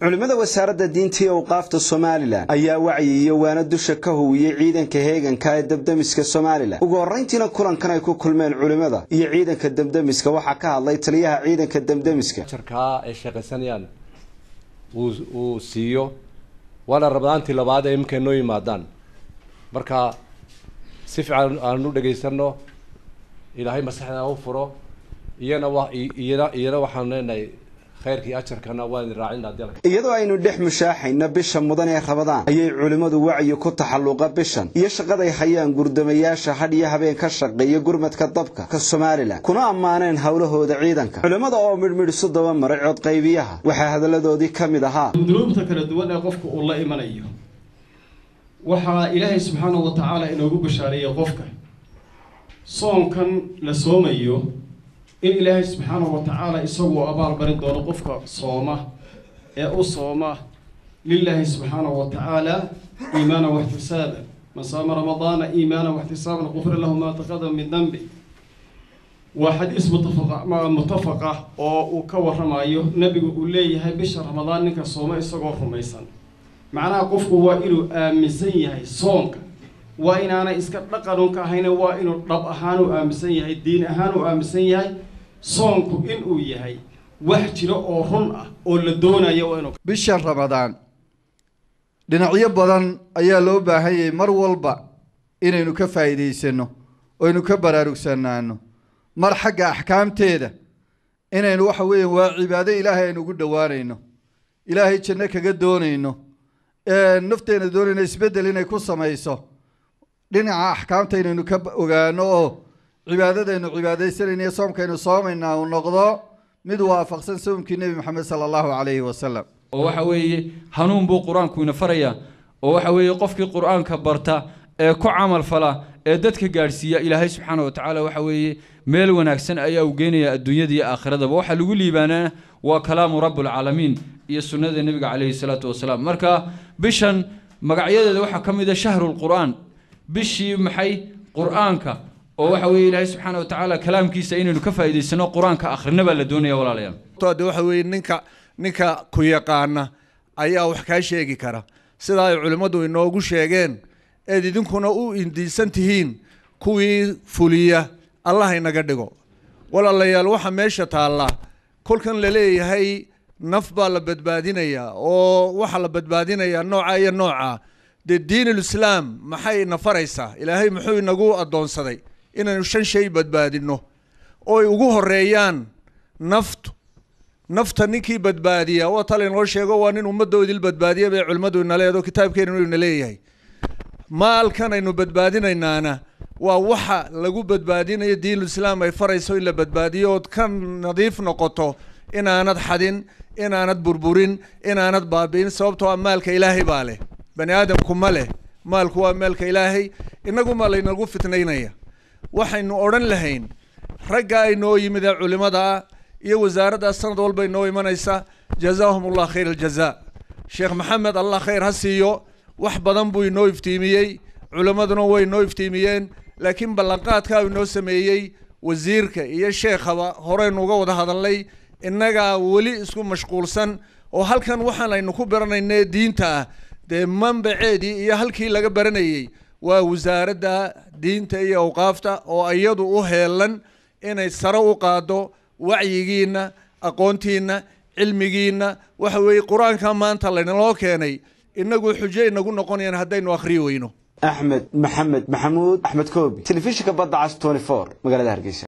culimmada wasaaradda diinta iyo awqaafta somalilan ayaa wacyi iyo waana dusha ka huwiyey ciidanka heeganka ee debdemiska somalilan ugu horrayntiina kulankan ay ku kulmeen culimmada iyo ciidanka debdemiska waxaa ka hadlay taliyaha ciidanka debdemiska jarkaa ay shaqaysanayaan uu uu siiyo waana rabadaantii labaad ee iminka noo yimaadaan marka si fiican aan u dhagaysano ilaahay maskaxda u furo iyana wa iyana iyana waxaan leenahay khayrkii ajarkana waan idin raacin haddii alla iyadoo aynu dhex mushaaxayna bisha mudan ee rabadaan ayay culimmadu wacyi ku taxalluqa bishan iyo shaqaday hayaan gurdamayaasha hadh iyo habeen ka shaqeeya gurmadka dabka ka somalilan kuna ammaaneen howlahooda ciidanka culimmada oo midhmidhisu daba maray codqaybiyaha waxaa hadalladoodii ka mid ahaa dunuubta kala duwan ee qofka uu la imanayo waxaa ilaahay subxaanahu wa tacaala inoogu bashaareeyey qofka soonkan la soomayo in ilaahay subxaanahu wa tacaala isagu abaal barin doono qofka sooma ee u sooma lilaahi subxaanahu wa tacaala iimaana waxtisaaban man saama ramadaana iimaana waxtisaaban qufira lahu maa taqadama min dambi waa xadiis mutafaqa mutafaqa oo uu ka warramayo nebigu uu leeyahay bisha ramadaan ninka sooma isagoo rumaysan macnaha qofku waa inuu aaminsan yahay soonka waa inaanay iska dhaqanun ka ahayne waa inuu dhab ahaan u aaminsan yahay diin ahaan u aaminsan yahay soonku inuu yahay wax jiro oo run ah oo la doonayo waa inuu bishan ramadaan dhinacyo badan ayaa loo baahan yahay mar walba inaynu ka faa'iidaysano oynu ka baraarugsanaano mar xagga axkaamteeda inaynu waxa weeya waa cibaado ilaahay aynu ugu dhowaanayno ilaahay janno kaga doonayno nafteena doonayno isbeddel inay ku samayso dhinaca axkaamta inaynu ka ogaano oo cibaadadaynu cibaadaysanayna iyo soomkaynu soomaynaa uu noqdo mid waafaqsan soomkii nebi maxamed sala allahu calayhi wasalam oo waxa weeye hanuun buu qur-aanku ina farayaa oo waxa weeye qofkii qur-aanka barta ee ku camal fala ee dadka gaadhsiiya ilaahay subxaana wa tacaala waxa weeye meel wanaagsan ayaa uu geenaya adduunyada iyo aakhiradaba waxaa lagu liibaanaa waa kalaamu rabbulcaalamiin iyo sunnada nebiga calayhi salaatu wasalaam marka bishan magacyadeeda waxaa ka mid a shahrulqur'aan bishii maxay qur-aanka oo waxa weeye ilaahay subxaana wa tacaala kalaamkiisa inaynu ka faa'iidaysano qur-aanka akhrina baa la doonaya walaalayaal de waxa weeye ninka ninka ku yaqaana ayaa wax kaa sheegi kara sida ay culimmadu inoogu sheegeen eed idinkuna u indiisan tihiin kuwii fuliya allah inaga dhigo walaalayaal waxa meesha taalla kolkan la leeyahay naf baa la badbaadinayaa oo waxaa la badbaadinayaa nooca iyo nooca dee diinulislaam maxay ina faraysaa ilaahay muxuu inagu addoonsaday inaynu shan shay badbaadinno oo ay ugu horeeyaan naftu nafta ninkii badbaadiya waa tala inoo sheego waa nin ummaddoodil badbaadiya bay culimmadu ina leedo kitaabkeenu ina leeyahay maalkan aynu badbaadinaynaana waa waxa lagu badbaadinayo diinulislaam ay farayso in la badbaadiyo ood ka nadiif noqoto inaanad xadin inaanad burburin inaanad baabi'in sababtoo a maalka ilaahay baa leh bani aadamku ma leh maalku waa maalka ilaahay inaguma laynagu fitnaynaya waxaynu odhan lahayn ragga aynoo yimid ee culimada ah iyo wasaaradda sanad walba inoo imanaysa jazaahum allah khayr aljaza sheekh maxamed allah khayr ha siiyo wax badan buu inoo iftiimiyey culimmaduna way inoo iftiimiyeen laakiin ballanqaadkaa inoo sameeyey wasiirka iyo sheekhaba horeynu uga wada hadalnay innagaa weli isku mashquulsan oo halkan waxaan aynu ku baranayna diinta ah dee manbaceedii iyo halkii laga baranayey waa wasaaradda diinta iyo awqaafta oo iyadu u heelan inay sare u qaaddo wacyigiinna aqoontiinna cilmigiinna waxa weeye qur-aanka maanta laynaloo keenay inagu xujo inagu noqonayaan haddaynu akhriyi weyno axmed maxamed maxamuud axmed koobi telefishinka badda cas magaalada hargeysa